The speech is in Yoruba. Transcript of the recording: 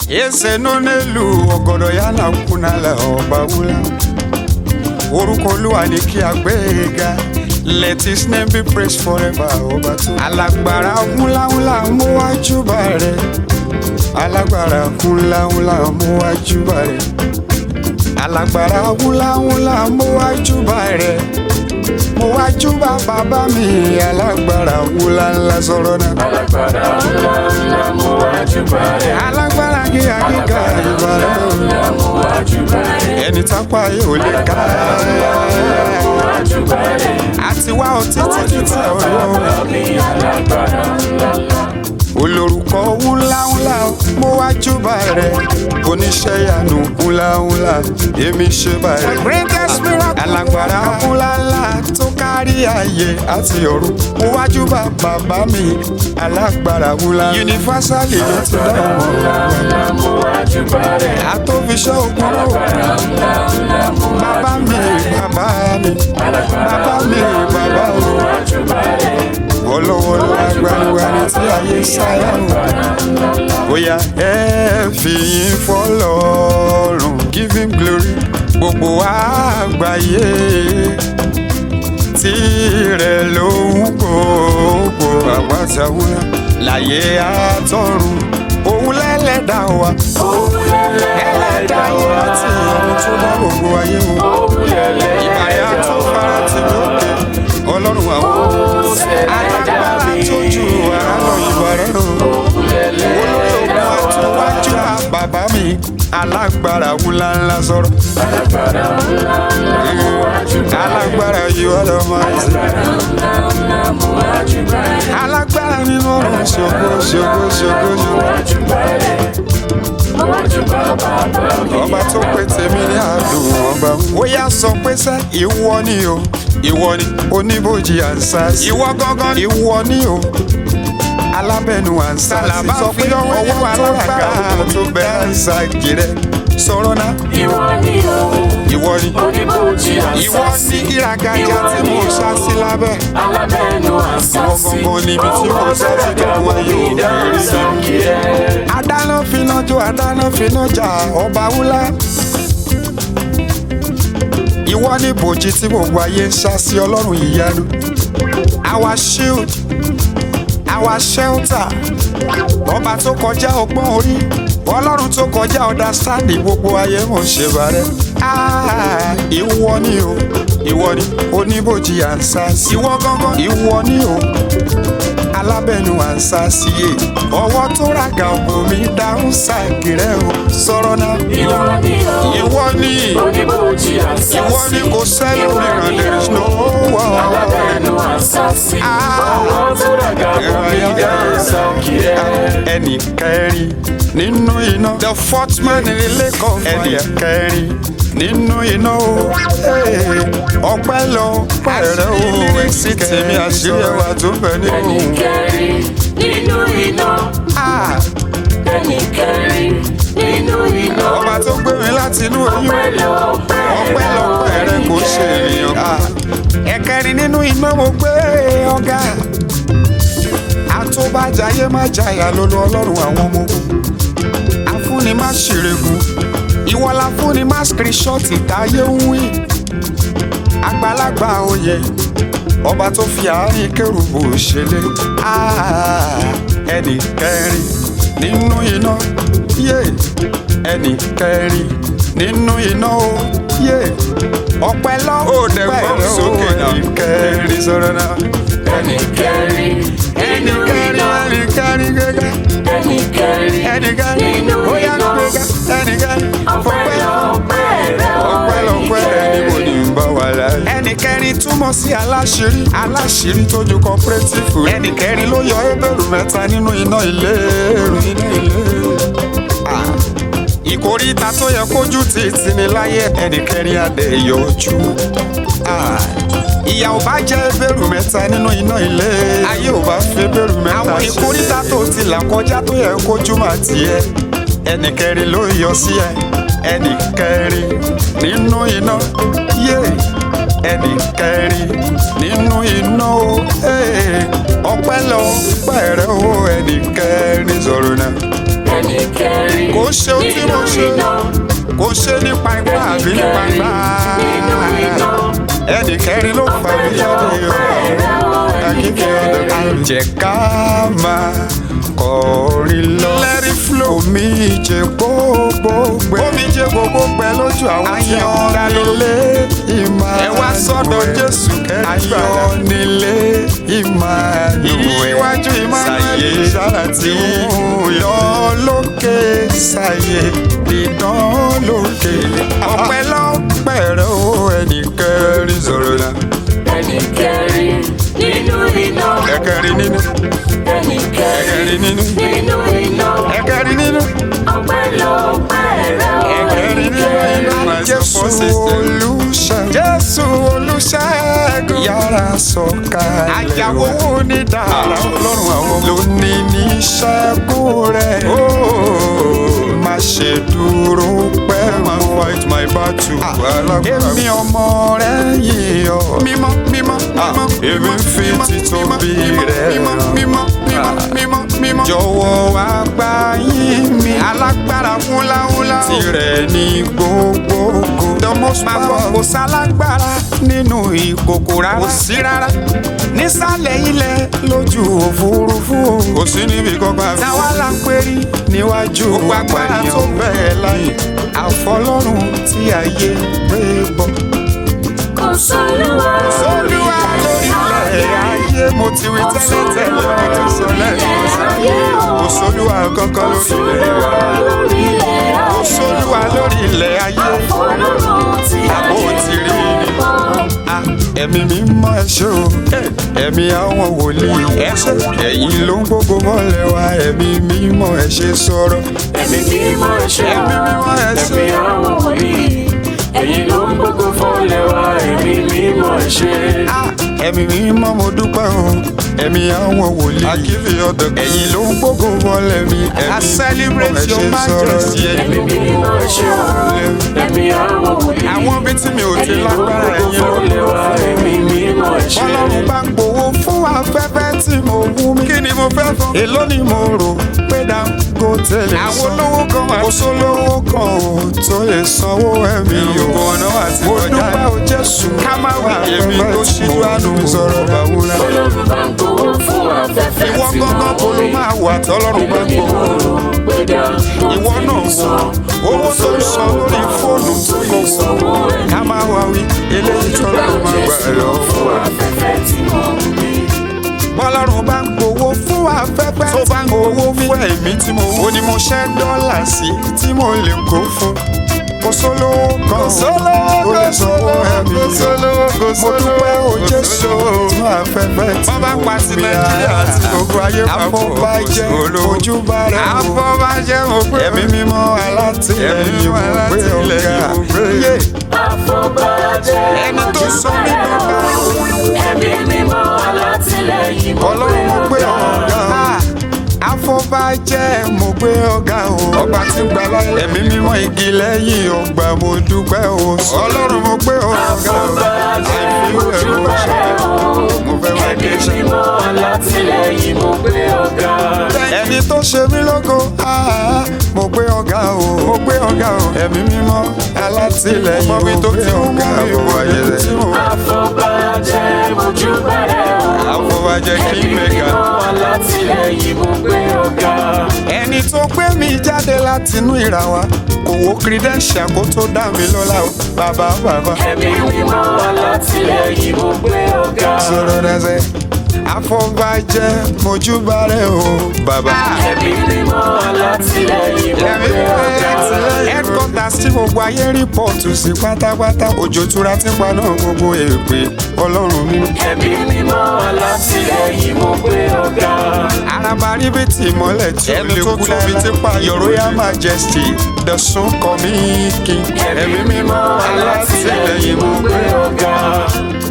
ese nọ n'elu ọgọdọ ya na nkwunala ọba wula orúkọ olúwa ni kí a gbé e ga let his name be praised forever ọba tó. alágbára ńláńlá mú wájú bá rẹ alágbára ńláńlá mú wájú bá rẹ alágbára ńláńlá mú wájú bá rẹ mo wájú bá bàbá mi alágbára ńláńlá sọ̀rọ̀ náà. alágbára ńlá ńlá mo wájú bá rẹ̀. alágbára gíga gíga ìbàrẹ̀ o. ńlá mo wájú bá rẹ̀. ẹni tápá yóò lè ká. mo wájú bá rẹ̀. àti wá ọ títí títí ọ̀rọ̀ mi alágbára ńlá ńlá. olórúkọ ńláńlá mo wá júbà rẹ oníṣẹ́ ìyanu ńláńlá èmi ṣe bá rẹ. greatest miracle alágbára ńláńlá tó kárí ayé àti ọ̀run mo wá júbà bàbá mi alágbára ńlá. yunifásálì ló ti dá wọn. ńlá ńlá mo wájú bá rẹ̀. àtòfiṣẹ́ ògùn ló ńlá ńlá mo bàbá mi bàbá mi bàbá mi bàbá mi wájú bá rẹ̀. olówó lágbàlúwàní tí ayé sáyà ń wá. bóyá ẹ fi yín fọlọ́run give him glory gbogbo àgbáyé tirẹ̀ ló ń gbogbo àpátáwúrà láyé àtọ̀run òun lẹ́lẹ́dà wa ẹlẹ́dà yìí láti ọ̀run tó dá gbogbo ayé wọn ìbáyà tó fara ti lókè ọlọ́run àwọn alágbára tó ju ara lọ ìbàrẹ̀ o olórí ogun àtúwájú bàbá mi alágbára wúlá ńlá sọ̀rọ̀ alágbára yìí wà lọ́ máa ń sè alágbára nínú ọ̀run ṣògo ṣògo ṣògo ṣògo ọba tó pé tèmi ní àdùn ọba ó yá sọ pé sẹ́ ìwọ ni o ìwọ ni oníbòjì ànsá ìwọ gángan ìwọ ni o alábẹ́nu ànsá sọ pé ọwọ́ alágbára tó bẹ ànsá kiri sọ̀rọ̀ náà Ìwọ ni o, ìwọ ni oníbòjì ìwọ àṣàṣì. sí ìràgàjà tí mo ṣá sí lábẹ́ Alábẹ́nu ìwọ àṣàṣì. gangan níbi tí mo ṣá sí dẹ̀kun ayé òkèèrè Ìdánsákìrẹ́. adáná finá jó adáná finá jà ọba wúlá. ìwọ ní bòjì tí gbogbo ayé ń ṣá sí ọlọ́run ìyanu. our shield our shelter ọba tó kọjá ọgbọ́n orí ọlọ́run tó kọjá understanding gbogbo ayé mò ń ṣe bàrẹ́. Ah, ìwọ ni o ìwọ ni oníbòjì ànsá sí. ìwọ gángan ìwọ ni o alábẹ́nu ànsá sí e ọwọ́ tó ràgà ògùn mi dáhùn ṣàkìrẹ́ o sọ̀rọ̀ náà. Ìwọ ni o, ìwọ ni oníbòjì àṣàṣì. ìwọ ni kò sẹ́ni Ìwọ mìíràn ni there is o, no one. Alábẹ́nu àṣàṣì. Ọwọ́ tó ràgà fún mi ìdánsákìrẹ́. ẹnì kẹrin nínú iná. the fourth man in the lake of fire. ẹnì kẹrin nínú iná o. ọpẹ́ lọ pẹ̀rẹ́ o. èsì tèmi àṣírí ẹwà tó bẹ nínú. Ẹnì kẹrin nínú iná. Ah, Ẹnì kẹrin nínú iná. ọba tó gbé mi láti inú oyún. Ọpẹ́ lọ ọpẹ́ lọ pẹ̀rẹ́ kò ṣe ènìyàn. Ah, ẹ̀kẹrin nínú iná mo gbé ọ̀gá. àtúbàjáyé má jayà lólu ọlọ́run àwọn ọmọ ogun. afúnni má ṣèrègùn ìwọ la fúnni má skirishọ́ọ̀tì táyé ń wí. àgbàlagbà oyè ọba tó fi àárín kérubù ṣẹlẹ̀ Ah, ẹnì kẹrin nínú iná yé ẹnì kẹrin nínú iná o yé ọpẹ́ lọ dẹ̀ gbọ́ sókè náà. ẹnì kẹrin sọ̀rọ̀ náà Ẹnì kẹrin ẹnì nínú kẹrin iná. ẹnì kẹrin gẹ́gẹ́ Ẹnì kẹrin ẹnì kẹrin nínú ó yá iná. gbẹ́gẹ́ ẹnì kẹrin Ọpẹ́ fọpẹ́ lọ pẹ̀rẹ́ o. ọpẹ́ lọpẹ́ ẹni mo ní ń bá wà láyé. ẹnì kẹrin túmọ̀ sí aláṣírí aláṣírí tójú cooperative. ẹnì kẹrin ló yọ ebèrú mẹ́ta nínú iná ìléru iná ìléru. Ah, ìkóríta tó yẹ kójú ti tì ní láyé ẹnì kẹrin adé yọjú. Ah, ìyà ò bá jẹ́ ebèrú mẹ́ta nínú iná ilé ayé ò bá fi ebèrú mẹ́ta àwọn ìkóríta tó ti là kọjá tó yẹ kójú máa tiẹ̀ ẹnì kẹrin ló yọ sí ẹ ẹnì kẹrin nínú iná yé ẹnì kẹrin nínú iná o ee, ọpẹ́ lọ pẹ̀rẹ́ o ẹnì kẹrin sọ̀rọ̀ náà ẹnì kẹrin kò ṣe ohun tí mo ṣe kò ṣe nípa ipá àbí nípa ipá ẹnì kẹrin ló fà mí jáde o akíkẹ́ ọ̀dọ̀ kẹrin. jẹ́ ká máa kọrin lọ. lẹ́rí flow. omi jẹ gbogbo gbẹ. omi jẹ gbogbo gbẹ lójú àwọn tí wọ́n dá nílé ìmọ̀ ẹ wá sọ́dọ̀ jésù kẹrin. ayọ̀ nílé ìmọ̀ ìwájú ìmọ̀ sáyé sáláàtì lọ lókè sáyé dídán lókè. ọpẹ́lọpẹ́ rẹ o ẹnì kẹrin sọ̀rọ̀ náà. ẹnì kẹrin nínú iná ẹ̀kẹrin nínú ẹnì ẹ̀kẹrin kẹrin nínú nínú iná ẹ̀kẹrin nínú. ọpẹ́lọpẹ́ rẹ o ẹnì kẹrin Jésù olùṣègùn. Jésù olùṣègùn. Yàrá sọ̀kalẹ̀. Àyàwó ní dára ọlọ́run àwọn ló ní ní ṣẹ́gun rẹ̀. Má ṣe dúró pẹ́ mọ́. fight my battle. Èmi ọmọ rẹ̀ yìí ọ. Mímọ́ mímọ́ mímọ́. Èmi ń fi títóbi rẹ̀ hàn. Mímọ́ mímọ́ mímọ́ mímọ́. Jọ̀wọ́ wá gbà yín mi. Alágbára wúláwúlá. Tirẹ̀ ní gbogbogbò. The most powerful. Kò sálágbára nínú ìkòkò rárá. Kò sí rárá. Nísàlẹ̀ ilẹ̀ lójú òfurufú. Kò sí níbi kankan. Táwa la pérí níwájú agbára tó bẹ́ẹ̀ láyé. Àfọlọ́run tí ayé gbé bọ̀. kò sólúwa Olúwa lórí ilẹ̀ ayé mo ti wí tẹ́lẹ̀ tẹ́lẹ̀ ọ̀rọ̀ sọ lẹ́yìn kò sólúwa kankan lórí ilẹ̀ wa lórí ilẹ̀ kò sólúwa lórí ilẹ̀ ayé ọlọ́run tí àbò ti rí ni. Ah, ẹ̀mí mi mọ́ ẹ ṣé o ẹ̀mí àwọn wòlíì ẹ ṣé ẹ̀yin ló ń gbogbo mọ́lẹ̀ wa ẹ̀mí mi mọ́ ẹ ṣé sọ̀rọ̀ ẹ̀mí mímọ́ ẹ̀ṣẹ̀ ẹ̀mí mímọ́ ẹ ṣé ẹ̀mí àwọn wòlíì ẹ̀yin ló ń gbógun fọ́lẹ̀ wa ẹ̀mí mímọ́ ẹ̀ṣẹ̀. Ah, ẹ̀mí mi mọ́ mo dúpẹ́ o ẹ̀mí àwọn wòlíì akíbi ọ̀dọ̀ ẹ̀yin ló ń gbogbo mọ́lẹ̀ mi ẹ̀mí mímọ́ ẹ ṣé sọ̀rọ̀ ẹ̀mí mímọ́ ẹ̀ṣẹ̀ ẹ̀mí àwọn wòlíì àwọn ibi tí mi ò ti ẹ̀yin ló ń lágbára gbógun ẹ̀yin ló ń fọ́lẹ̀ wa ẹ̀mí mímọ́ ẹ̀ṣẹ̀. Ọlọ́run bá ń gbowó fún afẹ́fẹ́ tí mo wú mi. Kí ni mo fẹ́ fún? Èló ni mo rò pé Dangote lè san. Àwọn olówó kan wà. Kò sólówó kan ò tó lè sanwó ẹ̀mí o. Ìrùkọ̀ ọ̀nà àti ọjà. Mo dúpẹ́ o Jésù. Ká má wà èmi tó ṣíjú àánú sọ̀rọ̀ bàwúrà. Ọlọ́run bá ń gbowó fún afẹ́fẹ́ Ìwọ tí mo gángan kò ló rí. máa wà tọ́lọ́run bá ń Èmi gbowó. mo rò pé Dangote Ìwọ náà lè san. wọ owó tó ń san lórí fóònù tó lè sanwó ẹ̀mí. ká máa wá wí eléyìí tọ́lọ́run máa gbà ẹ̀ lọ. fún afẹ́fẹ́ tí mo rí. bọ́lọ́run bá ń gbowó fún afẹ́fẹ́ tó bá ń gbowó fún ẹ̀mí tí mo wò ni mo ṣẹ́ dọ́là sí tí mo lè kó fún. kò sólówó kan kò lè sanwó ẹ̀mí mo dúpẹ́ o Jésù fún afẹ́fẹ́ tí mo Bọ́bá pa sí fi Nàìjíríà ara àti gbogbo ayé papọ̀. afọbajẹ́ ojúbà rẹ̀ o Afọbajẹ́ mo gbé ẹ̀mí mímọ́ alátìlẹ́yìn Ẹ̀mí mímọ́ mo gbé alátìlẹ́yìn ọ̀gá mo gbé. yé Àfọ̀bàjẹ́ ẹni tó sọ mí dọ́gba ẹ̀mí mímọ́ alátìlẹ́yìn mo ọlọ́run mo gbé ọ̀gá afọbajẹ́ mo gbé ọ̀gá o ọba tí ń gbà láyé ẹ̀mí mímọ́ igi lẹ́yìn ọgbà mo dúpẹ́ o ọlọ́run mo gbé ọ̀gá o Àfọ̀bàjẹ́ àìfi mo rẹ̀ ló júbà ṣe rẹ̀ o. mo fẹ́ wá dé Ẹ̀mí ṣe. mímọ́ alátìlẹ́yìn mo gbé ọ̀gá. ẹni tó ṣe mí lógo ah, mo gbé ọ̀gá o mo gbé ọ̀gá o ẹ̀mí mímọ́ alátìlẹ́yìn mo gbé ọ̀gá o ayé rẹ̀ Àfọ̀bàjẹ́ mo júbà rẹ̀ o. afọbajẹ́ kí Ẹ̀mí mẹ́ka. mímọ́ alátìlẹ́yìn mo gbé ọ̀gá. ẹni tó gbé mi jáde látinú ìràwá kò wo credential kó tó dá mi lọ́lá o bàbá bàbá. Ẹ̀mí mímọ́ alátìlẹ́yìn mo gbé ọ̀gá. sọ̀rọ̀ dẹ́sẹ̀ afọbajẹ́ mojúbà rẹ̀ o bàbá. Ẹ̀mí mímọ́ alátìlẹ́yìn mo ẹ̀mí gbé ọ̀gá. headquarters tí gbogbo ayé rìpọ́ọ̀tù sí pátápátá òjò tura ti pa náà gbogbo èpè ọlọ́run mi. Ẹ̀mí mímọ́ alátìlẹ́yìn mo gbé ọ̀gá. araba ríbitì ìmọ́lẹ̀ tí ó lè kú lábi tí pa your royal majesty the sun coming king. Ẹ̀mí mímọ́ alátìlẹ́yìn mo gbé ọ̀gá.